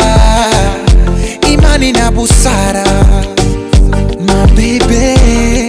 imani na busara mabebe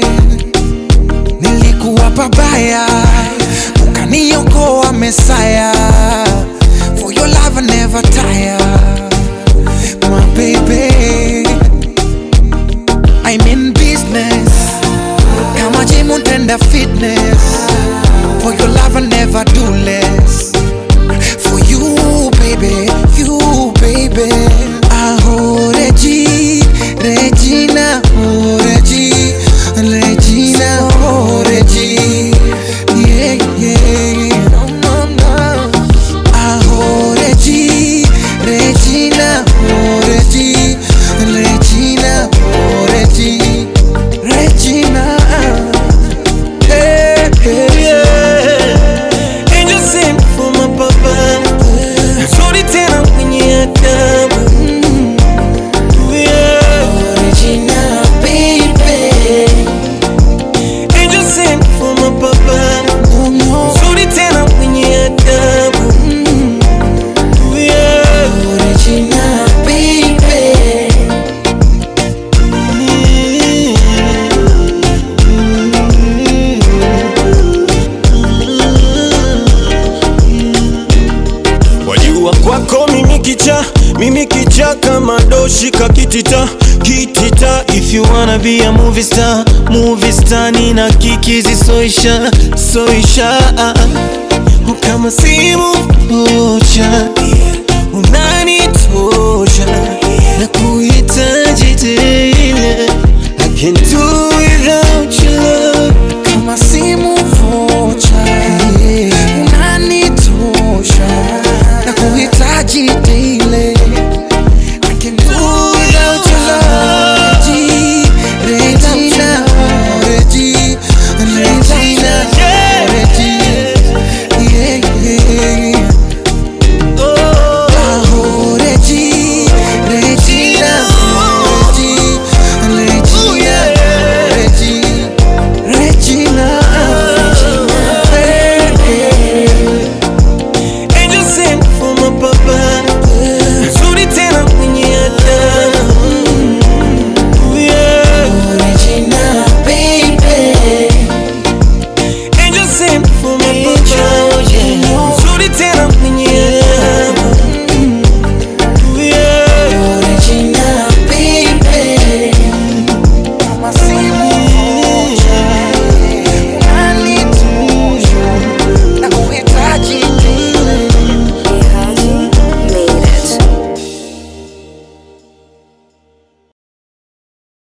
nilikuwa pabaya ukaniokoa mesaya for your love I never tire my baby I'm in business kama gym utenda fitness for your love I never do less for you baby you baby aho Regi Regina oh Regi Regina oh Regi yeah yeah no no no aho Regi Regina oh Regi Regina oh Regi Regina hey, hey. Yeah. Angel sent for my papa mzuri tena mwenye adabu Yeah. Regina baby Angel sent for my papa no no mzuri tena mwenye adabu Yeah. Regina baby Wajua kwako mimi kicha, mimi kicha kama doshi kakitita kitita. If you wanna be a movie star, movie star nina kikizi soisha soisha kama simu moja unanitosha